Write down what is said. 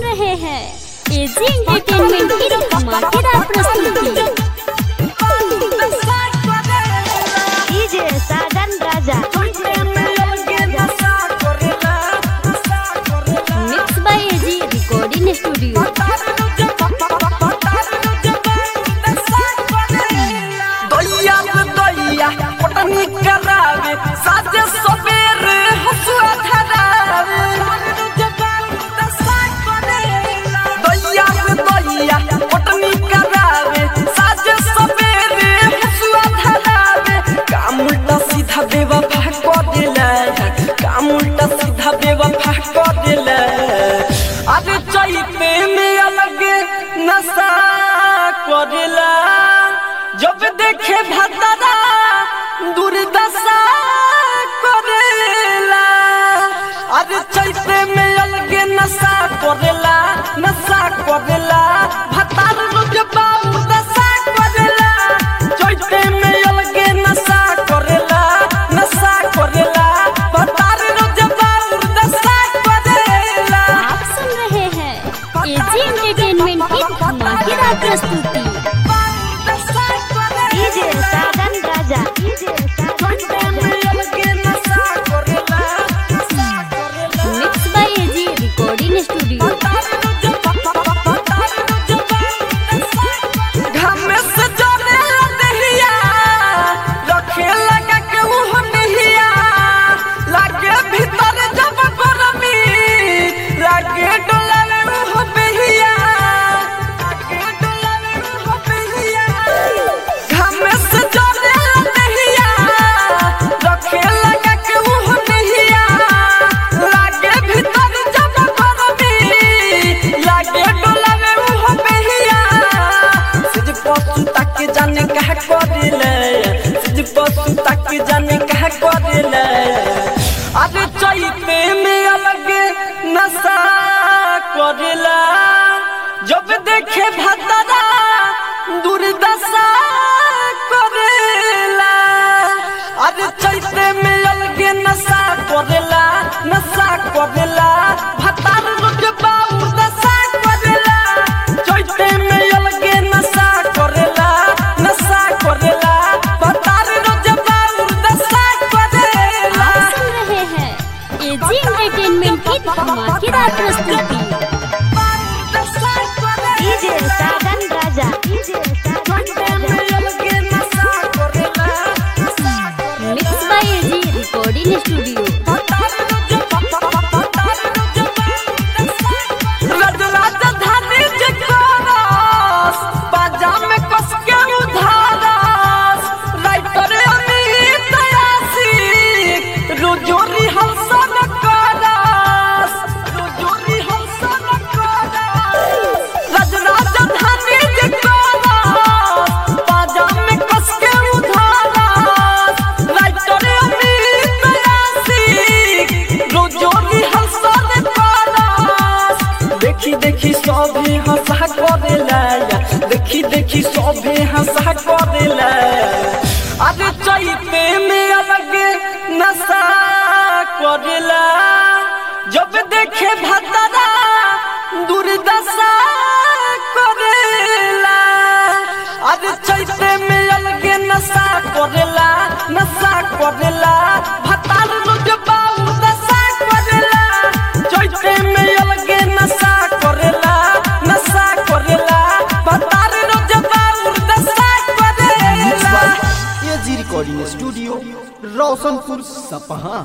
रहे हैं AG entertainment की धमाकेदार प्रस्तुति DJ Sajan Raja mix by AG recording studio दैया से दैया पटनी करावे साजे सबेरे हसुआ धरावे दैया से दैया पटनी करावे साजे सबेरे हसुआ धरावे काम उल्टा सीधा बेवफा कर देला काम उल्टा सीधा बेवफा कर देला अरे चैते में अलग नशा करेला जब देखे भतरा दुर्दशा करेला अरे चैते में अलगे नशा करेला नशा करेला भतार रोज बाबू दशा करेला चैते में अलगे नशा करेला नशा करेला भतार रोज बाबू दशा करेला आप सुन रहे हैं एजी एंटरटेनमेंट की धमाकेदार प्रस्तुति DJ Sajan Raja DJ Sajan Raja mix by AG recording studio जाने कहा करेले सिज पशु तक जाने कहा करेले अरे चैते में अलग नशा करेला जब देखे भतरा दुर्दशा करेला अरे चैते में अलग नशा करेला नशा करेला भतार रोज बाबू दशा करेला चैते में अलग नशा करेला नशा करेला भतार रोज बाबू दशा करेला आप सुन रहे हैं एजी एंटरटेनमेंट की धमाकेदार प्रस्तुति DJ Sajan Raja DJ Sajan Raja mix by AG recording studio जोरी हंसन करस जोरी हंसन करस राजराजधानी जे करस बाजा में कस के उधारस राइटर अमित यासिक रोजोरी हंसन करस देखी देखी सभी हंसा करेला देखी देखी सभी हंसा करेला अरे चैते में अलग नशा करेला जब देखे भतरा दुर्दशा करेला अरे चैते में अलग नशा करेला नशा करेला भतार रोज बाबू दशा करेला चैते में अलग नशा करेला नशा करेला भतार रोज बाबू दशा करेला एजी रिकॉर्डिंग स्टूडियो रोशनपुर सपहा